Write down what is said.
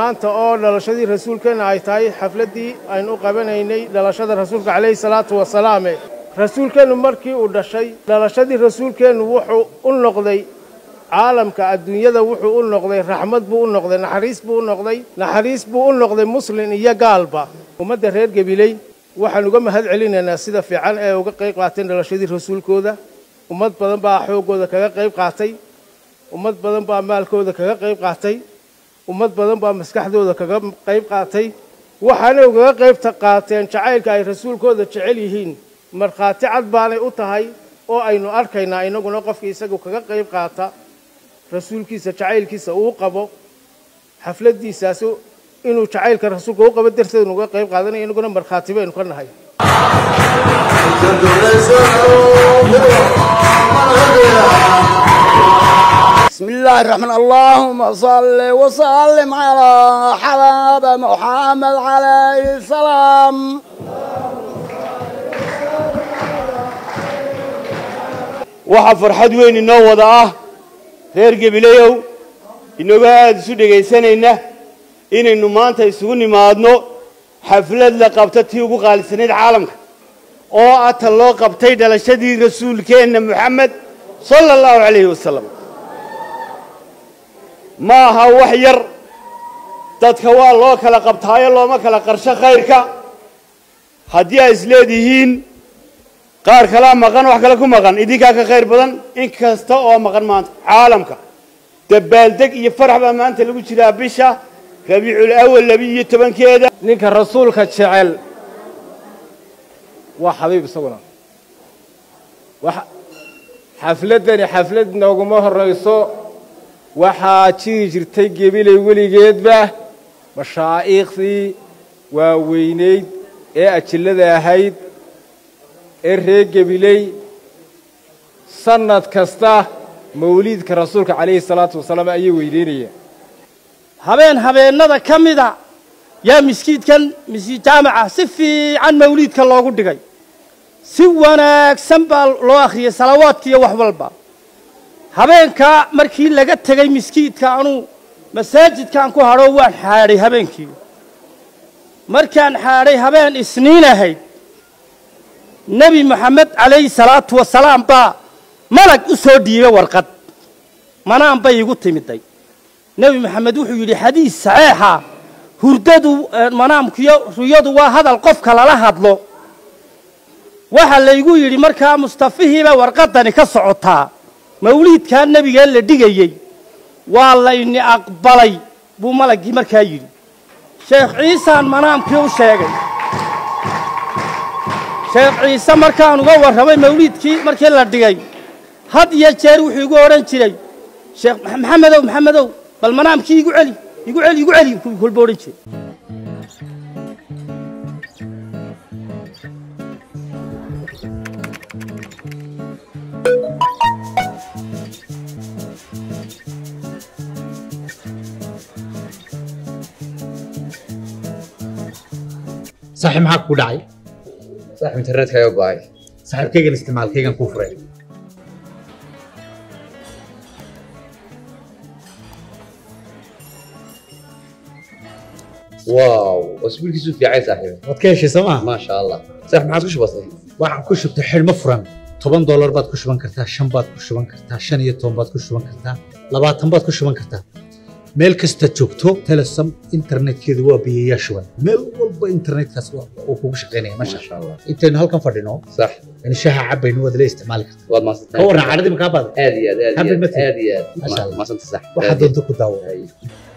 maanta oo dhalashadii rasuulkeenna ay tahay xafladdii aynu u qabanaynay dhalashada rasuulka calayhi salaatu wasalaame rasuulkeennu markii uu dhashay dhalashadii rasuulkeennu wuxuu u noqday caalamka adduunyada wuxuu u noqday raxmad buu u noqday naxariis buu u noqday naxariis buu u noqday muslin iyo gaalba ummadda reer gabiley waxaan uga mahad celinaynaa sida fiican ee uga qayb qaateen dhalashadii rasuulkooda ummad badan baa xooggooda kaga qayb qaatay ummad badan baa maalkooda kaga qayb qaatay ummad badan baa maskaxdooda kaga qayb qaatay waxaanay ugaga qayb qaateen jacaylka ay rasuulkooda jecel yihiin markhaati cad baanay u tahay oo aynu arkaynaa innaguna qofkii isagu kaga qayb qaata rasuulkiisa jacaylkiisa uu qabo xafladdiisaas inuu jacaylka rasuulka u qabo darteed nuga qayb qaadanaya innaguna markhaati baynu ka nahay بسم الله الرحمن اللهم صل وسلم على حباب محمد عليه السلام waxaa farxad weyn inoo wada ah reer gebilayow inagoo aada isu dhegaysanayna inaynu maanta isugu nimaadno xaflad la qabta tii ugu qaalisanayd caalamka oo ah tan loo qabtay dhalashadii rasuulkeenna moxamed sala allahu calayhi wasalam ma aha wax yar dadka waa loo kala qabtaayo looma kala qarsho khayrka haddii ay isleedihiin qaar kalaa maqan wax kale ku maqan idinkaa ka khayr badan in kasta oo maqan maanta caalamka dabaaldeg iyo farax baa maanta lagu jiraa bisha rabiicul awal labi-iyo tobankeeda ninka rasuulka jecel waa xabiib isaguna xafladdani xaflad nooguma horrayso waxaa jiri jirtay gebilay weligeedba mashaa'iikhdii waaweynayd ee ajillada ahayd ee reer gebiley sannad kasta mawliidka rasuulka calayhi salaatu wasalaam ayay weyneynayaan habeen habeennada ka mida yaa miskiidkan miskiid jaamaca si fiican mawliidka loogu dhigay si wanaagsan baa loo akhriyey salawaadka iyo wax walba habeenkaa markii laga tegey miskiidka anuu masaajidkaan ku hadho waan xaadhay habeenkii markaan xaadhay habeen isniin ahayd nebi moxamed calayhi salaatu wasalaam baa malag u soo dhiibay warqad manaan bay igu timiday nebi moxamed wuxuu yidhi xadiis saxeixa hurdadu manaamkiyo ruyadu waa hadal qofka lala hadlo waxaa laygu yidhi markaa mustafihiiba warqadani ka socotaa mawliidkaa nebigee la dhigayey waa layni aqbalay buu malaggii markaa yidhi sheekh ciisaan manaamkii u sheegay sheekh ciise markaan uga warramay mawliidkii markii la dhigay had iyo jeer wuxuu igu odhan jiray sheekh maxamedow maxamedow bal manaamkii igu celi igu celi igu celi kolba odhan jiray saaxiib maxaa ku dhacay saaxiib internetka ayaa go'ay saaxiibkaygan isticmaalkaygan kuu furay waaw wasbiilkiisu fiicay saaxiib waad ka heshay soo maa maasha allah saaxiib maxaad ku shubatay waxaan ku shubtay xidhmo furan toban doolar baad ku shuban kartaa shan baad ku shuban kartaa shan iyo toban baad ku shuban kartaa labaatan baad ku shuban kartaa meel kasta joogto telesom internetkeedu waa biyayaa shuban meel walba internetkaas uu kugu shaqaynaya masha maasha allah intaynu halkan fadhino sax in shaha cabaynu waad la isticmaali kartaa waad maasantay ka warran cadhadii makaa baada aad iyo aad aad iyo Happy aad birthday. aad iyo Masha aad Allah. maasanta sax waxaad doonto ku daawo Ay.